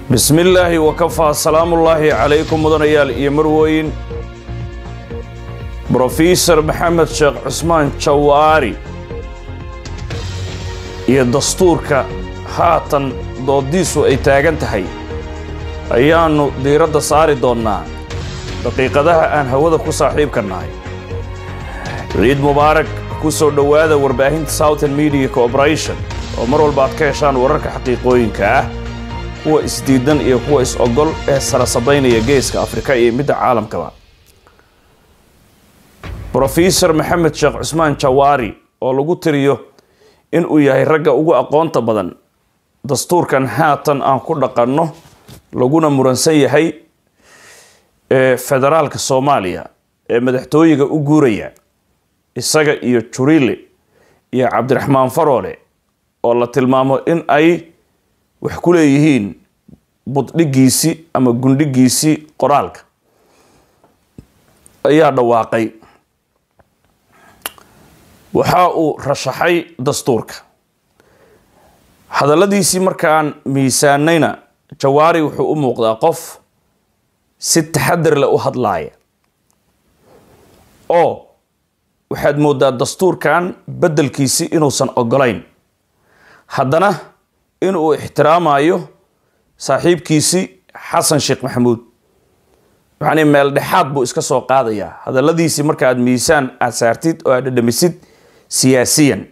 bismi illaahi wakafaa salaamullaahi calaykum mudanayaal iyo marwooyin brofesor maxamed sheekh cusmaan jawaari iyo dastuurka haatan doodiisu ay taagan tahay ayaannu diiradda saari doonnaa daqiiqadaha aan hawada ku saaxiibka nahay ciid mubaarak ku soo dhowaada warbaahinta southern media corporation oo mar walba aad ka heshaan wararka xaqiiqooyinka ah kuwa isdiidan iyo kuwa is-ogol ee sarasadaynaya geeska afrika iyo midda caalamkaba brofesor maxamed sheekh cusmaan jawaari oo lagu tiriyo inuu yahay ragga ugu aqoonta badan dastuurkan haatan aan ku dhaqanno laguna muransan yahay ee federaalka soomaaliya ee madaxtooyiga u guuraya isaga iyo jurile iyo cabdiraxmaan faroole oo la tilmaamo in ay wax ku leeyihiin buddhigiisii ama gundhigiisii qoraalka ayaa dhawaaqay waxa uu rashaxay dastuurka hadalladiisii markaan miisaanayna jawaari wuxuu u muuqdaa qof si taxadar leh u hadlaaya oo waxaad mooddaa dastuurkan beddelkiisii inuusan ogolayn haddana inuu ixtiraamayo saaxiibkiisii xasan sheekh maxamuud yacnii meel dhexaad buu iska soo qaadayaa hadalladiisii marka aad miisaan aad saartid oo aad dhadhamisid siyaasiyan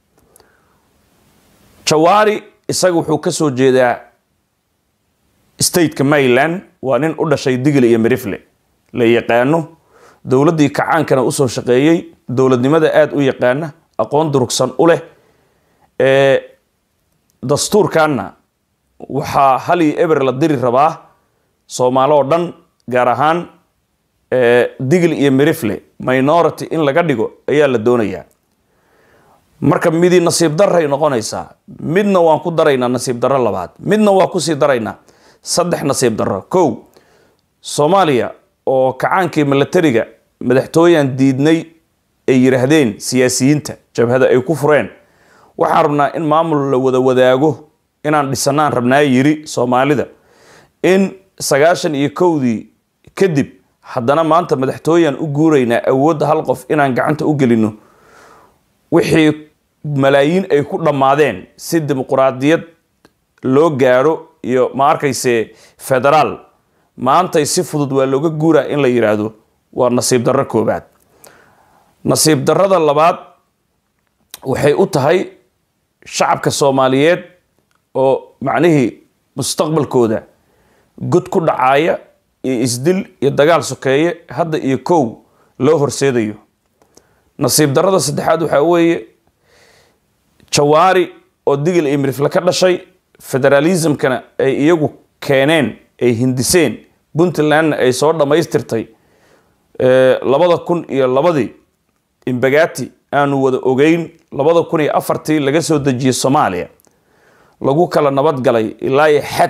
jawaari isaga wuxuu ka soo jeedaa stateka maryland waa nin u dhashay digli iyo mirifle la yaqaano dowladdii kacaankana usoo shaqeeyey dowladnimada aada u yaqaana aqoon durugsan u leh ee dastuurkanna waxaa halii eber la diri rabaa soomaalo oo dhan gaar ahaan digli iyo mirifle minority in laga dhigo ayaa la doonayaa marka midii nasiib daray noqonaysaa midna waan ku daraynaa nasiib darro labaad midna waa kusii daraynaa saddex nasiib darro kow soomaaliya oo kacaankii milatariga madaxtooyan diidnay ay yidhaahdeen siyaasiyiinta jabhada ay ku fureen waxaan rabnaa in maamul la wada wadaago inaan dhisanaan rabnaa yiri soomaalida in sagaashan iyo kowdii kadib haddana maanta madaxtooyan u guuraynaa awoodda hal qof inaan gacanta u gelino wixii malaayiin ay ku dhammaadeen si dimuquraadiyad loo gaaro iyo ma arkayse federaal maantay si fudud waa looga guuraa in la yidhaahdo waa nasiib darro koobaad nasiib darrada labaad waxay u tahay shacabka soomaaliyeed oo macnihii mustaqbalkooda god ku dhacaaya iyo isdil iyo dagaal sokeeye hadda iyo kow loo horseedayo nasiib darrada saddexaad waxaa weeye jawaari oo digil iyo mirifle ka dhashay federalismkana ay iyagu keeneen ay hindiseen puntlandna ay soo dhammaystirtay labada kun iyo labadii imbagati aanu wada ogeyn labada kun iyo afartii laga soo dejiyey soomaaliya lagu kala nabadgalay ilaa iyo xad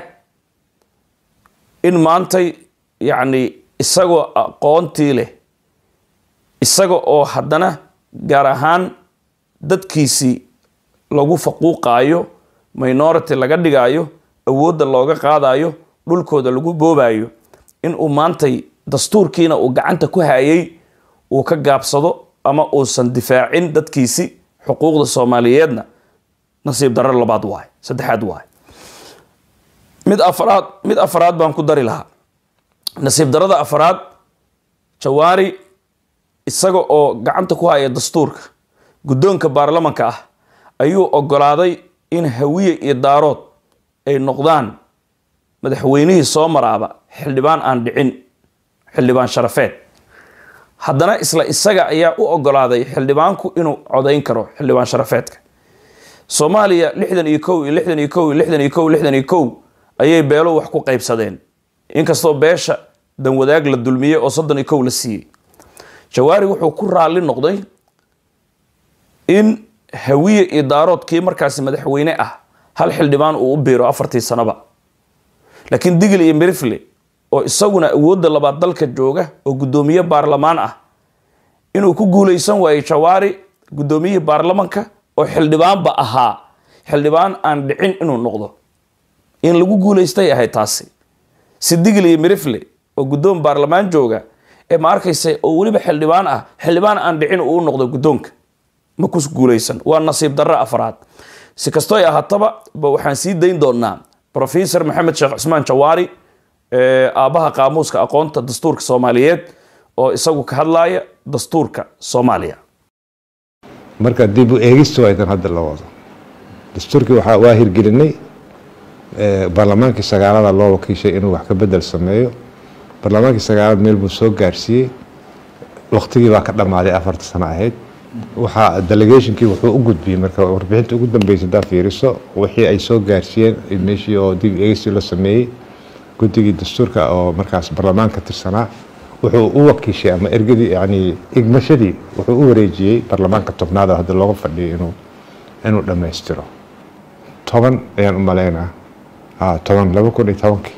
in maantay yacni isagoo aqoontii leh isaga oo haddana gaar ahaan dadkiisii lagu faquuqaayo minority laga dhigaayo awoodda looga qaadayo dhulkooda lagu boobayo inuu maantay dastuurkiina uu gacanta ku hayay uu ka gaabsado ama uusan difaacin dadkiisi xuquuqda soomaaliyeedna nasiib darro labaad waay saddexaad waay mid afaraad mid afaraad baan ku dari lahaa nasiib darrada afaraad jawaari isaga oo gacanta ku haya dastuurka guddoonka baarlamanka ah ayuu ogolaaday in hawiye iyo daarood ay noqdaan madaxweynihii soo maraaba xildhibaan aan dhicin xildhibaan sharafeed haddana isla isaga ayaa u ogolaaday xildhibaanku inuu codayn karo xildhibaan sharafeedka soomaaliya lixdan iyo kow iyo lixdan iyo kow iyo lixdan iyo kow lixdan iyo kow ayay beelo wax ku qaybsadeen inkastoo beesha danwadaag la dulmiyey oo soddon iyo kow la siiyey jawaari wuxuu ku raalli noqday in hawiye iyo daaroodkii markaasi madaxweyne ah hal xildhibaan uu u biiro afartii sanoba laakiin digil iyo mirifle oo isaguna awoodda labaad dalka jooga oo guddoomiye baarlamaan ah inuu ku guuleysan waayo jawaari guddoomiyihii baarlamanka oo xildhibaanba ahaa xildhibaan aan dhicin inuu noqdo in lagu guulaystay ahayd taasi sidigil iyo mirifle oo guddoon baarlamaan jooga ee ma arkaysa oo weliba xildhibaan ah xildhibaan aan dhicin uu noqdo guddoonka ma ku guulaysan waa nasiib darro afraad si kastoo ay ahaataba ba waxaan sii dayn doonaa professor maxamed sheekh cusmaan jawaari aabbaha qaamuuska aqoonta dastuurka soomaaliyeed oo isagu ka hadlaya dastuurka soomaaliya marka dib u eegista waa idan hadda la wado dastuurkii waxaa waa hirgelinay baarlamaankii sagaalada loo wakiishay inuu wax ka bedel sameeyo baarlamaankii sagaalad meel buu soo gaarsiiyey waktigii baa ka dhammaaday afarta sano ahayd waxaa delegationkii wuxuu u gudbiyey marka warbixinta ugu dambeysa hadaa fiiriso wixii ay soo gaarsiiyeen meeshii oo dib eegistii la sameeyey guddigii dastuurka oo markaas baarlamaan ka tirsanaa wuxuu u wakiishay ama ergadii yani igmashadii wuxuu u wareejiyey baarlamaanka tobnaad oo hadda looga fadhiyo inuu inuu dhammaystiro toban ayaan u malaynaa toban laba kun iyo tobankii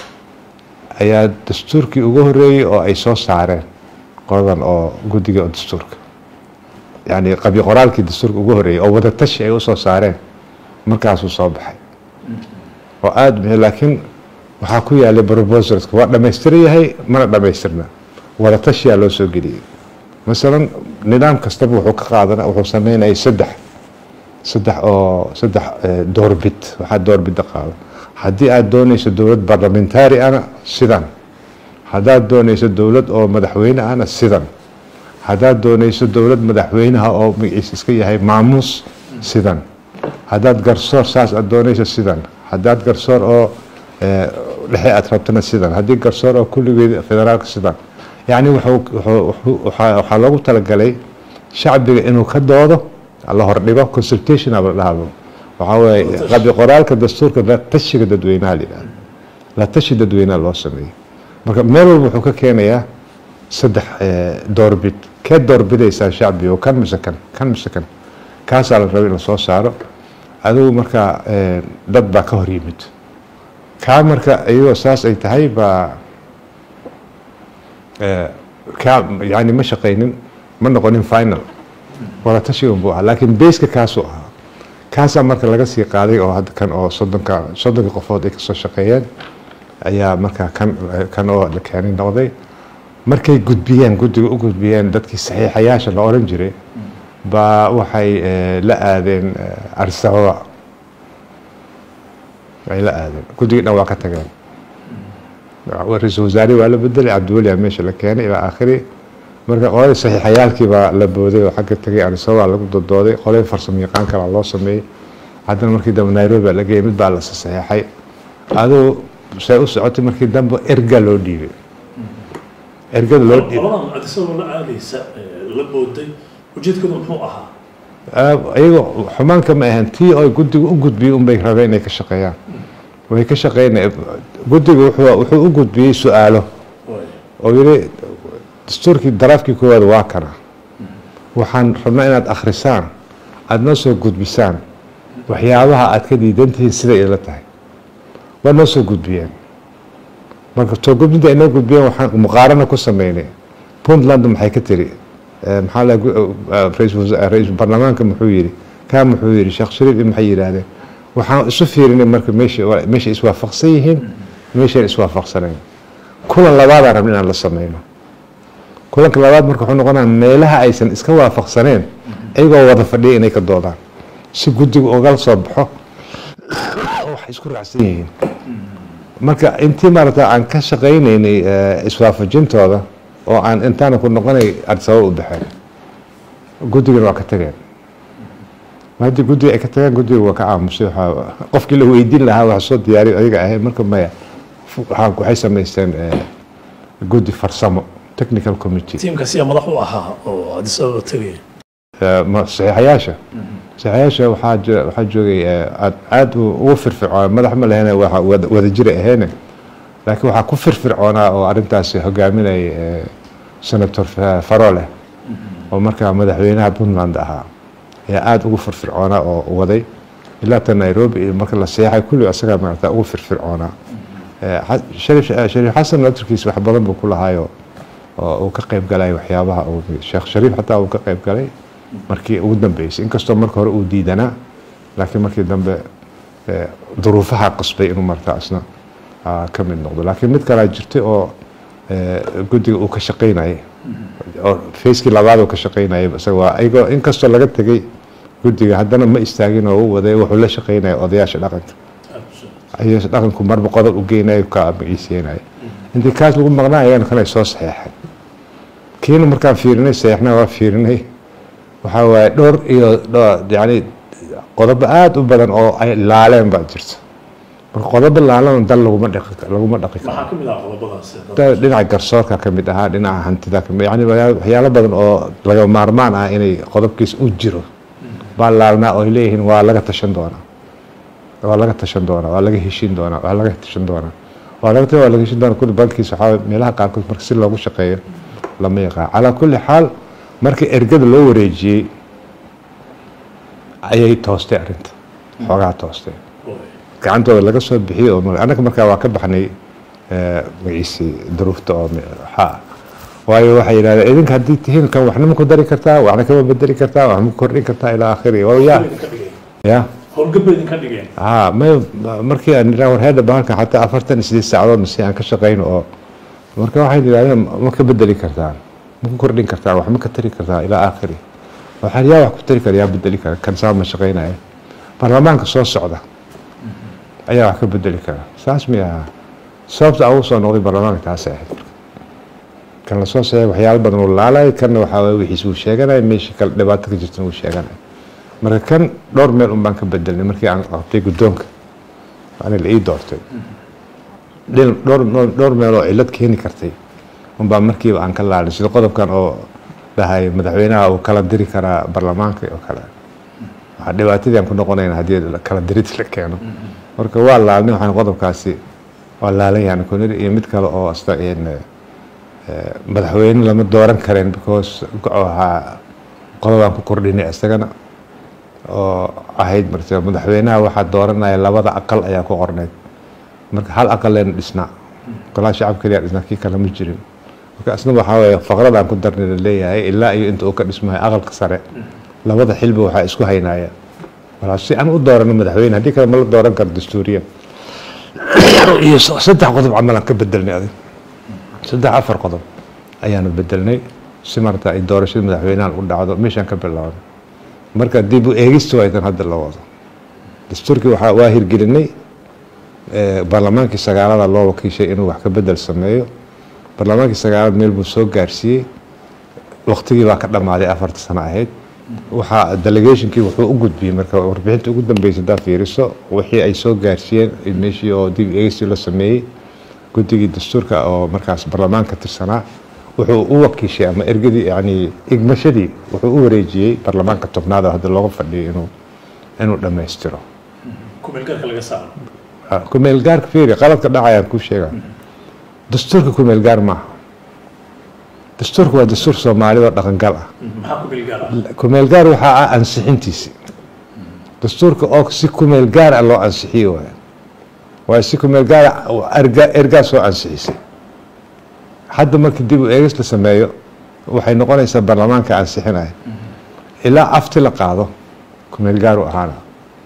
ayaa dastuurkii ugu horeeyey oo ay soo saareen qoladan oo guddiga dastuurka yani qabyo qoraalkii dastuurka ugu horeeyey oo wadatashi ay usoo saareen markaasuu soo baxay oo aada m laakiin waxaa ku yaalay proposalska waa dhamaystiran yahay mana dhamaystirna wadatashiyaa loo soo geliyey masalan nidaam kastaba wuxuu ka qaadana wuxuu sameynayay saddex saddex oo saddex doorbid waxaa doorbida qaada haddii aada doonayso dowlad barlamentaari ana sidan haddaad doonayso dowlad oo madaxweyne ahna sidan haddaad doonayso dowlad madaxweynaha oo magaciisa iska yahay maamuus sidan haddaad garsoor saas aad doonayso sidan haddaad garsoor oo dhexe aad rabtana sidan haddii garsoor oo kulligeed federaalka sidan yacni waxaa loogu talagalay shacbiga inuu ka doodo la hordhigo consultation aba dhahdo waxaa weeye qabi qoraalka dastuurka la tashiga dadweynaha la yidhahdo la tashi dadweynaha loo sameeyo marka meel walba wuxuu ka keenayaa saddex doorbid kee doorbidaysaa shacbiga kan mise kan kan mise kan kaasaa la raba in lasoo saaro adigu markaa dad baa ka hor yimid kaa marka iyadoo saas ay tahay baa kaa yani ma shaqaynin ma noqonin final wadatashigan buu ahaa laakiin bayska kaasuu ahaa kaasaa marka laga sii qaaday oo hadda kan oo soddonka soddonka qofood ay kasoo shaqeeyeen ayaa markaa kan kan oo la keenay noqday markay gudbiyeen guddiga u gudbiyeen dadkii saxiixayaasha la oran jiray baa waxay la aadeen arsababa ay la aadeen guddigii dhan waa ka tageen ra-iisul wasaare waa la bedelay cabdiweliyaa meesha la keenay ilaa aakhiri marka qoladii saxiixayaalkii baa la booday oo xagga tagay arisababa lagu dodooday qoladii farsamo yaqaan kalaa loo sameeyey haddana markii dambe nairobi baa la geeyay mid baa la saxeexay aduu say u socotay markii dambe erga loo dhiibay ergada loo dhiibay qoladan adisagoo la aadaysa la booday ujeedkadu muxuu ahaa iyago xumaanka ma ahan tii oo guddiga u gudbiyey unbay rabeen inay ka shaqeeyaan way ka shaqeynaya guddiga wuxuu wuxuu u gudbiyey su-aalo oo yidhi dastuurkii daraafkii koowaad waa kana waxaan rabnaa inaad akhrisaan aada noo soo gudbisaan waxyaabaha aad ka diidantihiin siday ila tahay waa noo soo gudbiyeen marka soo gudbinta ay noo gudbiyeen waxaan muqaarano ku sameynay puntland maxay ka tiri maxaa la ra-iisul baarlamaanka muxuu yidhi kaa muxuu yidhi sheekh shariif iyo maxay yidhaahdeen waxaan isu fiirinay marka meesha meesha iswaafaqsan yihiin meeshaan iswaafaqsanayn kulan labaadaan rabna inaan la sameyno kulanka labaad marka wuxuu noqonaya meelaha aysan iska waafaqsaneen iyagoo wada fadhiya inay ka doodaan si guddiga ugala soo baxo waxay isku raacsan yihiin marka intii maarata aan ka shaqaynaynay iswaafajintooda oo aan intaana ku noqonay arsabab u baxeen guddigana waa ka tageen haddii guddiga ay ka tageen guddiga waa ka aamusay waxaa qofkii la weydiin lahaa wax soo diyaariyo ayaga ahayd marka maya waxay samaysteen guddi farsamo technical committee tiimkaas yaa madax u ahaa oo adis ababa tegaya saxiixayaasha saxiixayaasha waxaa waxaa joogay aad aad ugu firfircoona madax ma lehene waa wada jira aheene laakiin waxaa ku firfircoonaa oo arrintaasi hogaaminayay senator farole oo markaa madaxweynaha puntland ahaa ayaa aada ugu firfircoonaa oo waday ilaa ta nairobi iyo marka la seexay kulli asagaa maarata ugu firfircoonaa shariif shariif xasan laftirkiisa wax badan buu ku lahaayo oo uu ka qayb galay waxyaabaha sheekh shariif xataa uu ka qayb galay markii ugu dambeysay inkastoo marka hore uu diidanaa laakiin markii dambe eh, duruufaha qasbay inuu markaa isna ah, ka mid noqdo laakiin mid kalaa jirtay oo eh, guddiga uu ka shaqaynayay oo fayskii labaad uu ka shaqaynayay isaga waa ayagoo inkastoo laga tegay guddiga haddana ma istaagin oo u waday wuxuu la shaqaynaya odayaasha dhaqanka ayaasha dhaqanku marba qodob u geynayo ka magaciiseenaya intii kaas lagu maqnaa ayaan kanay soo saxeexay kiina markaan fiirinay saxeexna waa fiirinay waxaa waaye dhowr iyo dhowr yani qodobo aada u badan oo ay laaleen baa jirta marka qodobo laalan dal laguma dhaqi laguma dhaqi karo maxaa ka mid ah qodobadaasi Da- dhinaca garsoorka ka mid ahaa dhinaca hantida ka mid yani waxyaa- waxyaalo badan oo laga maarmaan ah inay qodobkiis u jiro baa laalnaa oo ay leeyihiin waa laga tashan doonaa waa laga tashan doonaa waa laga heshin doonaa waa laga tashan doonaa waa laga waa laga heshin doonaa kulli bankiis waxaa waye meelaha qaarkood marka si loogu shaqeeyo lama yaqaan calaa kulli xaal markii ergada loo wareejiyey ayay toostay arrinta xoogaa toostay gacantooda laga soo bixiyey oo mar- annaga markaa waa ka baxnay eh, magaciisi duruufta oo me- waxaa waayo waxay yidhahdeen idinka haddii tihiin kan waxna ma ku dari kartaa waxna kama bedeli kartaa wax ma ku kordhin kartaa ilaa akhiri waa ya idinka dhigeen ya howlgab bay idinka dhigeen haa may markii aan idhaa warheeda bahalkan xataa afartan iyo sideed saacadood mase aan ka shaqayno oo marka waxay yidhahdeen ma ka bedeli kartaan ma ku kordhin kartaan wax ma ka tari kartaa ilaa aakhiri waxaan yaa wax ku tari kara yaa bedeli kara kan saa ma shaqaynaya baarlamaanka soo socda ayaa wax ka bedeli kara saas mi ahaa sababta aan ugu soo noqday baarlamaanka taasay ahayd marka kan la soo saxay waxyaalo badan uu laalay kanna waxaa waye wixiis uu sheeganaya meeshii kale dhibaato ka jirtana uu sheeganaya marka kan dhowr meel un baan ka bedelnay markii aan qabtay guddoonka waana la ii doortay dhil- dhowr dhowr meel oo cillad keeni kartay un baa markiiba aan ka laalay sida qodobkan oo dhahay madaxweynaha uu kala diri karaa baarlamaanka oo kale waxaa dhibaatadii aan ku noqonayna haddii la- kala dirid la keeno marka waa laalnay waxaan qodobkaasi waa laalan yahan kuniri iyo mid kale oo asta in eh, madaxweyne lama dooran kareen because waxaa qodobaan ku kordhinay isagana oo ahayd marka madaxweynaha waxaa dooranaya labada aqal ayaa ku qorneyd marka hal aqal leena dhisnaa golaha shacab keliya dhisnaa kii kale ma jirin marka isna waxaa weeye faqradaan ku darnay la leeyahay ilaa iyo inta uu ka dhismayo aqalka sare labada xilba waxaa isku haynaya walaa si aan u doorano madaxweyne haddii kale ma la dooran karo dastuuriya iyo s- saddex qodob camal aan ka bedelnay adig saddex afar qodob ayaanu bedelnay si marata ay doorashada madaxweynahan u dhacdo meeshaan ka bilaabnay marka dib u eegista waa idan hadda la wado dastuurkii waxaa waa hirgelinay eh, baarlamaankii sagaalada loo wakiishay inuu wax ka bedel sameeyo baarlamaankii sagaalada meel buu soo gaarsiiyey waqtigii baa ka dhammaaday afarta sano ahayd waxaa delegationkii wuxuu u gudbiyey marka warbixinta ugu dambeysa haddaad fiiriso wixii ay soo gaarsiiyeen meeshii oo dib u eegistii la sameeyey guddigii dastuurka oo markaas baarlamaanka tirsanaa wuxuu u wakiishay ama ergadii yani igmashadii wuxuu u wareejiyey baarlamaanka tobnaad oo hadda looga fadhiyo inuu inuu dhammaystiro kumeelgarka laga saaro kumeel gaarka fiiri qaladka dhacayaan kuu sheega dastuurka kumeel gaar maaha dastuurka waa dastuur soomaalida oo dhaqangal ah maxaa kumeelgaar ah kumeel gaar waxaa ah ansixintiisi dastuurka oo si kumeel gaar ah loo ansixiye waay waayo si kumeel gaar ah erga ergaa soo ansixisay hadda markii dib u eegis la sameeyo waxay noqonaysaa baarlamaanka ansixinaya ilaa afti la qaado kumeel gaar u ahaana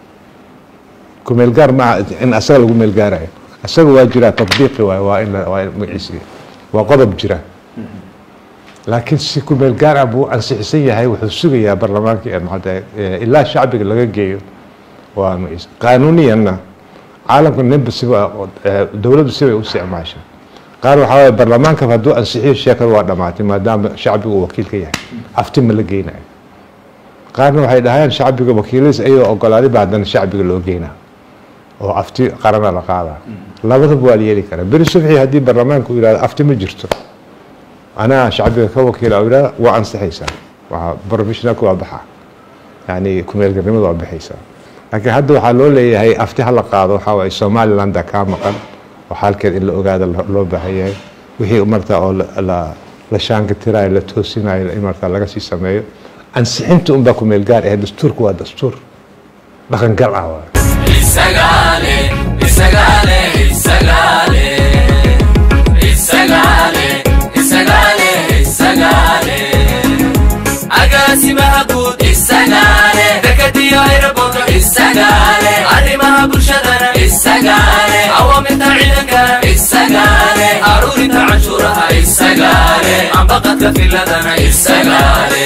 kumeel gaar maaha in asaga lagu meel gaarayo asaga waa jiraa tatbiiqi waay waa in la- waa in magaciisi waa qodob jira laakiin si ku meel gaar ah buu ansixisan yahay wuxuu sugayaa baarlamaanka ee maxaa tahay ilaa shacbiga laga geeyo waa magaciisa qaanuuniyanna caalamka ninba siba eh, dowladdu sibay u isticmaasha qaar waxaa waye baarlamaanka hadduu ansixiyo sheekada waa dhamaatay maadaama shacbigu uu wakiil ka yahay afti ma la geynayo qaarna waxay dhahayaan shacbiga wakiiladiis ayagoo ogolaaday ba haddana shacbiga loo geynaa oo afti qarana la qaadaa labadaba waa la yeeli karaa beri subxii haddii baarlamaanka uu yihahdo afti ma jirto anaa shacbiga ka wakiila oo yidhahda waa ansixaysaa waa professionalka waa baxa yani kumeelgarnimada waa baxaysaa laakiin hadda waxaa loo leeyahay afti ha la qaado waxaa waaye somalilandaa kaa maqan oo xaalkeed in la ogaada lo- loo baahan yahay wixii marta oo la- la la shaangatirayo la toosinayo in marta laga sii sameeyo ansixinta unbaa kumeel gaar ahe dastuurku waa dastuur dhaqangal ah waay Isagale, isagale, isagale. Isagale, isagale, isagale. Agaasimaha guud isagale. Dekadiyo aeroboorto isagale. Arrimaha bulshada ambaqadka filadana isagaale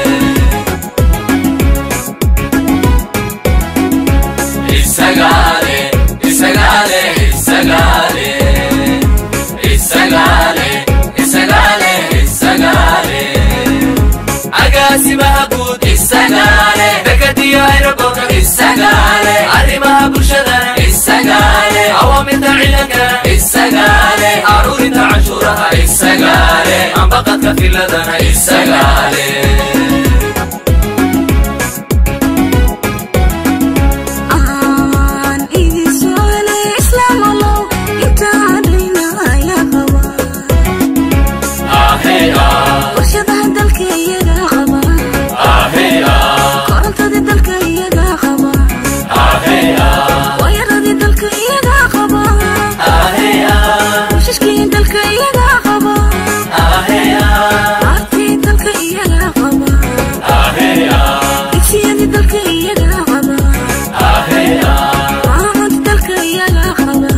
isagaale isagaale isagaale isagaale isagaale isagaale agaasimaha guud isagaale dekadiyo aeroboorka isagaale arrimaha bulshadana isagaale awaamirta ciidankana isagaale aruurinta canshuuraha isagaale ambaqadka filadana isagaale aan idin socone islaam allow intaan dhaynaya qaba ahey ah warshadaha dalka iyaga qaba ahey ah korontadii dalka iyaga qaba ahey ah waayaradii dalka iyaga qaba ahey ah washashkii dalka iyaga qaba ahey ah aartii dalka iyaga qaba ahey ah digsiyadii dalka iyaga qaba ahey ah maamud dalka iyaga qaba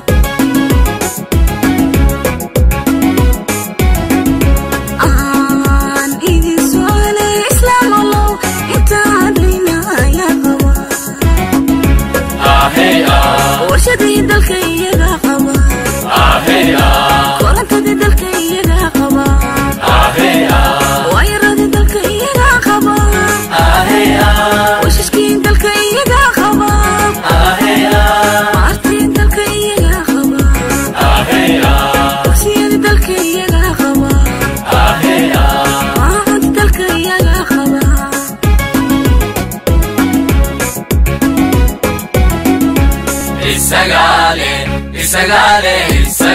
aan idin socone islaam allow intaan dhaynaya qaba ahey ah warshadii dalka iyaga qaba ahey ah korontadii dalka iyaga qaba ahey ah waayaradii dalka iyaga qaba ahey ah washashkii dalka iyaga qaba ahey ah aartii dalka iyaga qaba ahey ah dugsiyadii dalka iyaga qaba ahey ah maamud dalka iyaga qaba isagaale isagaale isagaale